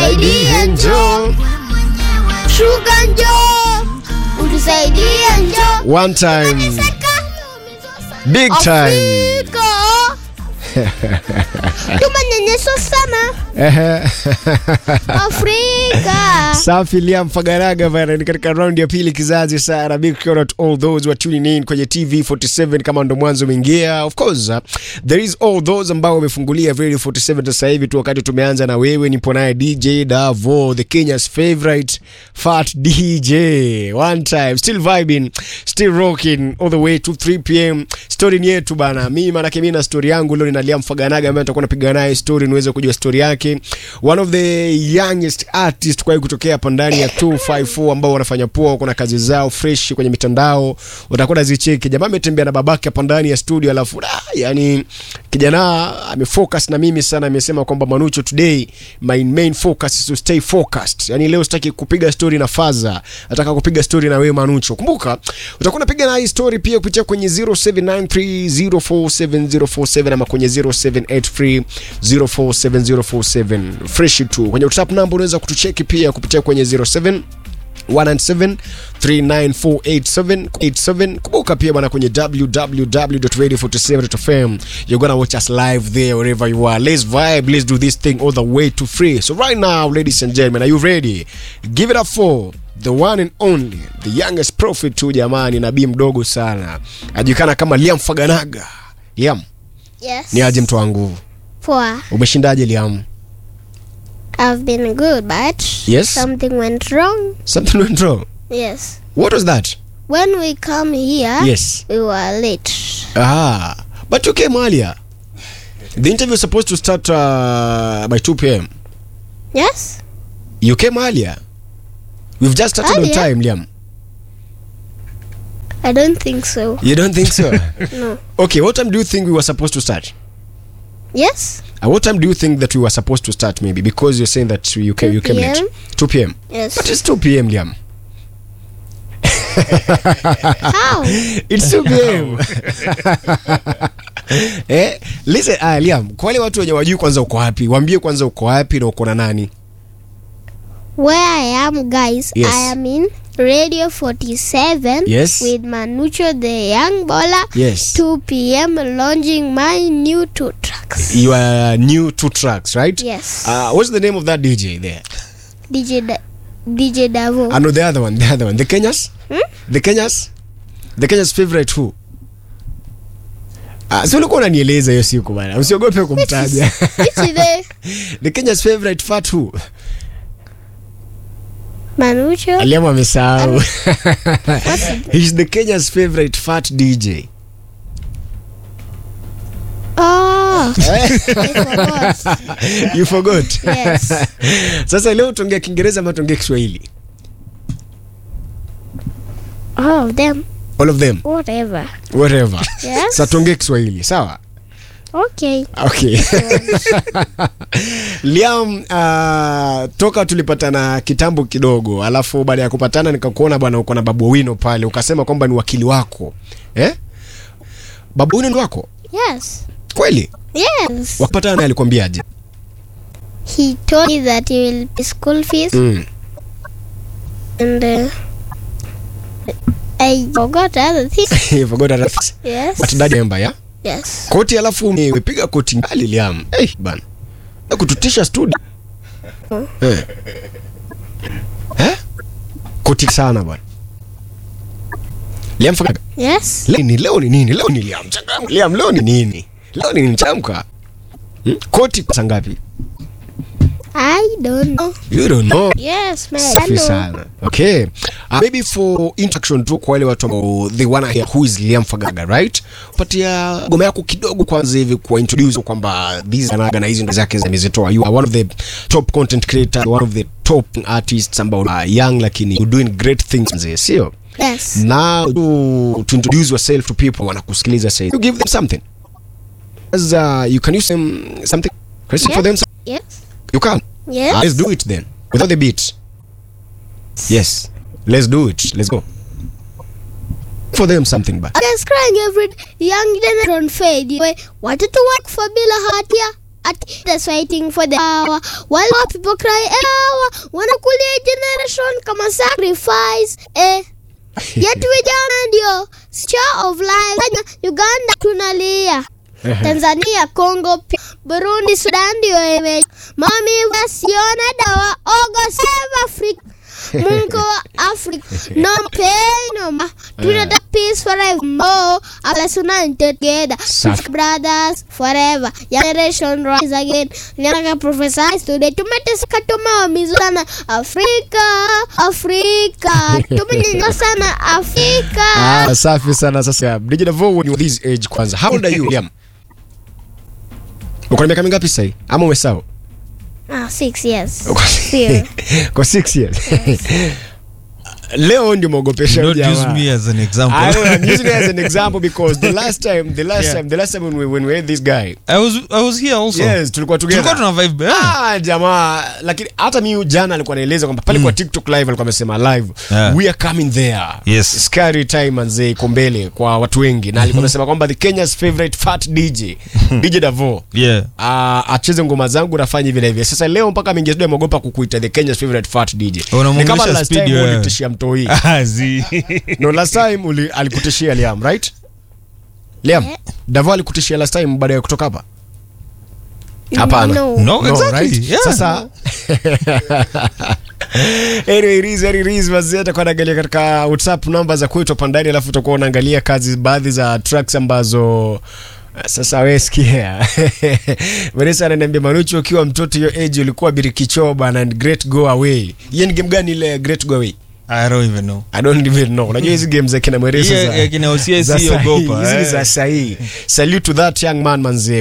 utusaidie njoo shuka njoo utusaidie njoo one time big time Afrika tumenyanyeswa sana Ehe. Afrika safi liam fagaraga bana ni katika raundi ya pili kizazi sana big shout out all those who are tuning in kwenye tv 47 kama ndo mwanzo umeingia of course uh, there is all those ambao wamefungulia radio 47 sasa hivi tu wakati tumeanza na wewe nipo naye dj davo the kenya's favorite fat dj one time still vibing still rocking all the way to 3 pm story ni yetu bana mimi manake mimi na story yangu leo nina liam faganaga ambaye nitakuwa napiga naye story niweze kujua story yake one of the youngest artist kwa kutokea hapa ndani ya 254 ambao wanafanya poa kuna kazi zao fresh kwenye mitandao utakuwa nazicheki jamaa ametembea na babake hapa ndani ya studio alafu ah, yani kijana amefocus na mimi sana amesema kwamba manucho today my main focus is to stay focused yani leo sitaki kupiga story na faza nataka kupiga story na wewe manucho kumbuka utakuwa unapiga na hii story pia kupitia kwenye 0793047047 ama kwenye 0783047047 fresh tu kwenye whatsapp number unaweza kutucheki pia kupitia kwenye 07 197 kumbuka pia bwana kwenye www.radio47.fm you're gonna watch us live there wherever you are let's vibe let's do this thing all the way to free so right now ladies and gentlemen are you ready give it up for the one and only the youngest prophet tu jamani nabii mdogo sana ajulikana kama liam faganaga liam yes ni aje mtu wangu poa umeshindaje liam I've been good but Yes? something went wrong something went wrong yes what was that when we come here yes we were late Ah, but you came earlier. The interview was supposed to start uh, by 2 p.m. yes You came earlier. We've just started on Earlier? time, Liam. I don't think so You don't think so? no okay, what time do you think we were supposed to start? yes Uh, what time do you think that we were supposed to start? Maybe because you're saying that you came, you 2 came late. PM? 2 p.m. yes But it's 2 p.m., Liam. how It's 2 p.m. eh, listen, ah, Liam, kwa wale watu wenye wajui kwanza uko wapi, waambie kwanza uko wapi na uko na nani. where I am guys Yes. I am in Radio 47 Yes. with Manucho the young baller Yes. 2 p.m. launching my new two tracks You are new two tracks, right? yes Uh, what's the name of that DJ there? DJ da- DJ Davo I know the other one, the other one. The Kenyas? The Kenyas? The Kenyas favorite who? Uh, si ulikuwa unanieleza hiyo siku bana, usiogope kumtaja. which is the the Kenyas favorite fat who? Manucho Aliamu amesahau. He's the Kenya's favorite fat DJ. oh I forgot You forgot? yes Sasa leo tuongea Kiingereza ama tuongea Kiswahili? all of them All of them, whatever whatever. yes Sasa tuongee Kiswahili, sawa? okay okay liam uh, toka tulipatana kitambo kidogo alafu baada ya kupatana nikakuona bwana uko na babu wino pale ukasema kwamba ni wakili wako eh? babu wino ni wako yes kweli yes wakapatana naye alikwambiaje he told me that he will pay school fees mm. and uh, I forgot other things You forgot that things. yes But dad remember, yeah? yes koti alafu umepiga koti ngali liam hey, bana Na kututisha studio eh. Eh? koti sana bwana liam Fagaga. yes leo ni leo ni nini leo ni liam changamka liam leo ni nini leo ni nini changamka hmm? koti pesa ngapi I don't know you don't know yes man I safi know sana okay uh, maybe for introduction tu kwa wale watu ambao they wanna hear who is Liam Fagaga right patia goma yako kidogo kwanza hivi kwa introduce kwamba these anaga na hizi ndo zake zimezitoa you are one of the top content creator one of the top artists ambao are young lakini you're doing great things mzee sio yes now to, to introduce yourself to people wanakusikiliza say you give them something as uh, you can use them something question for them yes you can yes let's do it then without the beat yes let's do it let's go for them something but I was crying every young generation fade away. Wanted to work for Bila Hatia. at that's fighting for the hour while our people cry hour wanakulia generation kama sacrifice eh yetu vijana ndio star of life Kenya, uganda tunalia tanzania congo pia, burundi sudan ndio ime mami wasiona dawa ogo save africa mungu wa africa no pain no ma tunataka peace forever more let's unite together Safi. brothers forever generation rise again nataka prophesize today tumeteseka tumeumizwa sana afrika afrika tumenyanywa sana afrika Ah, safi sana sasa DJ Davo when you were this age kwanza how old are you Liam uko na miaka mingapi sasa ama umesahau ah, six years Uko- Fear. kwa 6 years leo ndio mwogopesha Don't huyu use jamaa. me as an example. I know, I'm using it as an example because the last time, the last Yeah. time, the last time when we, when we had this guy, I was I was here also. yes, tulikuwa together. Tulikuwa tuna vibe. Yeah. Ah, jamaa lakini hata mi jana alikuwa anaeleza kwamba pale kwa tiktok live alikuwa amesema live Yeah. we are coming there Yes. scary time manze iko mbele kwa watu wengi na alikuwa amesema kwamba the kenya's favorite fat dj dj davo Yeah. Uh, acheze ngoma zangu nafanya hivi na hivi sasa leo mpaka mingezido ameogopa kukuita the kenya's favorite fat dj ni Unamwongelesha kama last speed time wewe. ulitishia mtoi Ah, zi. no last time uli, alikutishia liam right liam Eh. davo alikutishia last time baada ya kutoka hapa hapana No. No, No, exactly. right? Yeah. Sasa anyway, it is, it is, wazee atakuwa anaangalia katika whatsapp namba za kwetu hapa ndani alafu utakuwa unaangalia kazi baadhi za tracks ambazo sasa we sikia Vanessa ananiambia Manuchu ukiwa mtoto hiyo age ulikuwa birikichoo bana and great go away hiyo ni game gani ile great go away I don't even know. I don't even know. Unajua hizi game za kina Mweresa Yeah, za yeah, kina OCS za sahi, ogopa, hizi ni eh. za sahi. Salute to that young man manze.